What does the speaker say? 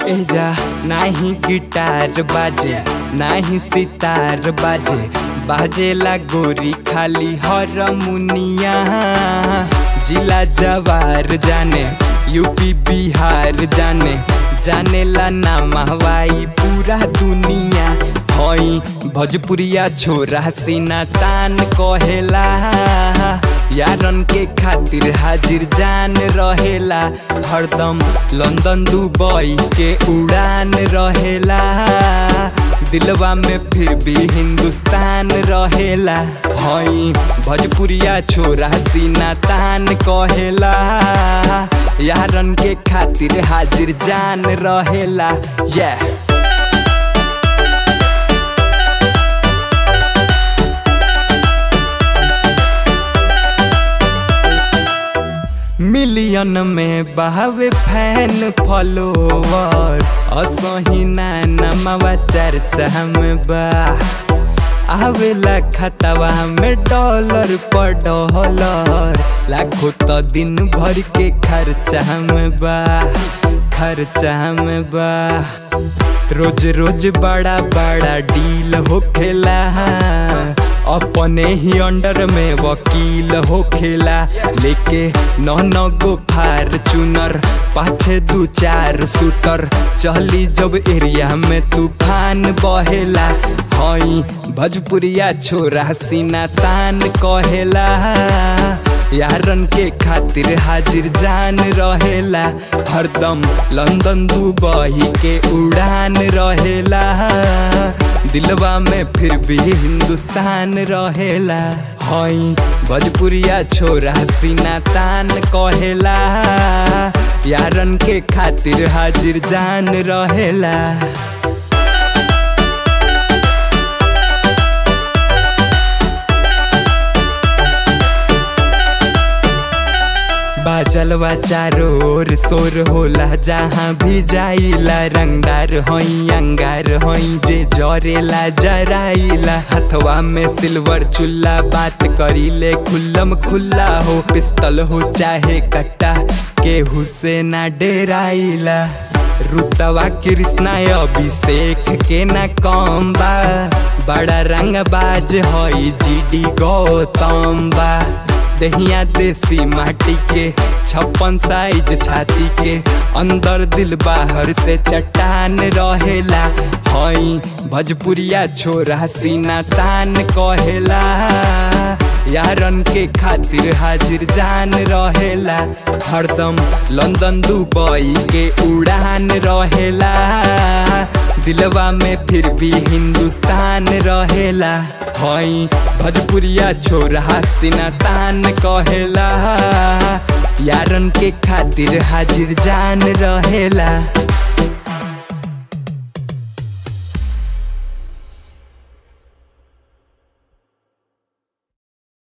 एजा नाही गिटार बाजे नाही सितार बाजे बाजेला गोरी खाली हरमुनिया जिला जवार जाने यूपी बिहार जाने जानेला नाम हवाई पूरा दुनिया हई भोजपुरिया छोरा सीना तान कहेला यारन के खातिर हाजिर जान रहेला हरदम लंदन दुबई के उड़ान रहेला दिलवा में फिर भी हिंदुस्तान रहेला हई भोजपुरिया छोरा सीना तान कहेला यारन के खातिर हाजिर जान रहेला yeah. मिलियन में बहावे फैन फॉलोवर असही नमवा चर्चा में बा आवेला खतवा में डॉलर पर डॉलर लाखों तो दिन भर के खर्चा में बा खर्चा में बा रोज रोज बड़ा बड़ा डील होखेला अपने ही अंडर में वकील होखेला लेके नौ नौ गो फार्चूनर पाछे दू चार शूटर चली जब एरिया में तूफान बहेला हई भोजपुरिया छोरा सीना तान कहेला यारन के खातिर हाजिर जान रहेला हरदम लंदन दुबई के उड़ान रहेला दिलवा में फिर भी हिंदुस्तान रहेला हई भोजपुरिया छोरा सीना तान कहेला यारन के खातिर हाजिर जान रहेला बाजलवा चारो ओर शोर होला जहाँ भी जाइला रंगदार हई अंगार हई जे जरेला जराइला हथवा में सिल्वर चुल्ला बात करीले खुल्लम खुल्ला हो पिस्तल हो चाहे कट्टा केहू से ना डेराइला रुतवा कृष्णा अभिषेक के ना कम बा बड़ा रंग बाज हई जीडी गौतम बा दहिया देसी माटी के छप्पन साइज छाती के अंदर दिल बाहर से चट्टान रहेला हई भोजपुरिया छोरा सीना तान कहेला यारन के खातिर हाजिर जान रहेला हरदम लंदन दुबई के उड़ान रहेला दिलवा में फिर भी हिंदुस्तान रहेला हई भोजपुरिया छोरा सीना तान कहेला यारन के खातिर हाजिर जान रहेला